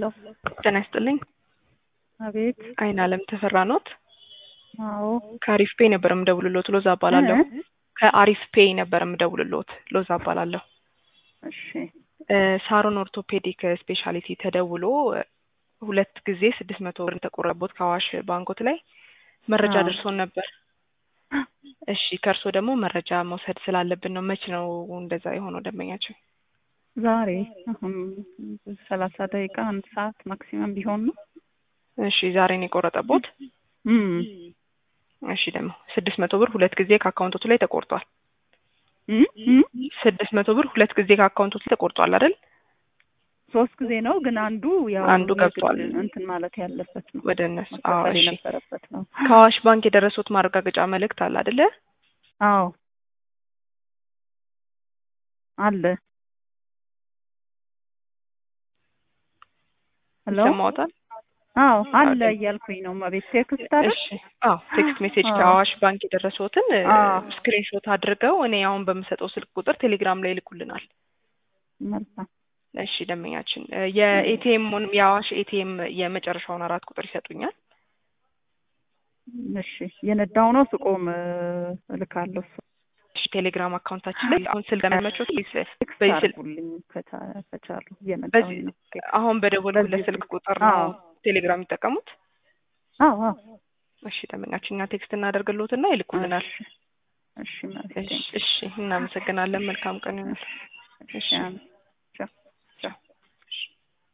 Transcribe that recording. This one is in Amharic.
ጤና ይስጥልኝ። አቤት። አይን አለም ተፈራ ኖት? አዎ። ከአሪፍ ፔይ ነበር የምደውልሎት ሎዛ እባላለሁ። እ? ከአሪፍ ፔይ ነበር የምደውልሎት ሎዛ እባላለሁ። እሺ። እ፣ ሳሮን ኦርቶፔዲክ ስፔሻሊቲ ተደውሎ እ፣ ሁለት ጊዜ ስድስት መቶ ብር ተቆረቦት ከአዋሽ ባንኮት ላይ መረጃ አዎ። ደርሶን ነበር። እሺ ከእርስዎ ደግሞ መረጃ መውሰድ ስላለብን ነው። መች ነው እንደዛ የሆነው ደንበኛችን? ዛሬ አሁን ሰላሳ ደቂቃ አንድ ሰዓት ማክሲመም ቢሆን ነው። እሺ ዛሬ ነው የቆረጠቦት? እም እሺ ደግሞ ስድስት መቶ ብር ሁለት ጊዜ ከአካውንቶቱ ላይ ተቆርጧል። እም እም ስድስት መቶ ብር ሁለት ጊዜ ከአካውንቶቱ ላይ ተቆርጧል አይደል? ሶስት ጊዜ ነው ግን አንዱ ያው አንዱ ገብቷል። የግድ እንትን ማለት ያለበት ነው ወደ እነሱ አዎ። መከፈል እሺ የነበረበት ነው። ከአዋሽ ባንክ የደረሱት ማረጋገጫ መልእክት አለ አይደለ? አዎ አለ። ሄሎ ይሰማዎታል? አዎ አለ አዎ። እያልኩኝ ነው። መቤት ቴክስት አለ። እሺ አዎ፣ ቴክስት ሜሴጅ አዎ። ከአዋሽ ባንክ የደረሱትን አዎ። ስክሪንሾት አድርገው እኔ አሁን በምሰጠው ስልክ ቁጥር ቴሌግራም ላይ ይልኩልናል። መልካም እሺ ደንበኛችን እ፣ የኤቲኤሙን የአዋሽ ኤቲኤም የመጨረሻውን አራት ቁጥር ይሰጡኛል። እሺ የነዳው ነው ስቆም እ፣ እልካለሁ። እሱ እሺ ቴሌግራም አካውንታችን ላይ አሁን ስልክ ለመመቾት ቴክስት በዚህ ስልክ አድርጉልኝ ከቻ- ከቻሉ እየነዳሁኝ በዚህ ነው። አሁን በደወልኩለት በዚህ ስልክ ስልክ ቁጥር ነው አዎ ቴሌግራም የሚጠቀሙት። አዎ አዎ እሺ ደንበኛችን እኛ ቴክስት እናደርግልዎትና ይልኩልናል። እሺ እሺ መቤቴ እሺ እሺ እናመሰግናለን። መልካም ቀን ይሁንል። እሺ አሜን።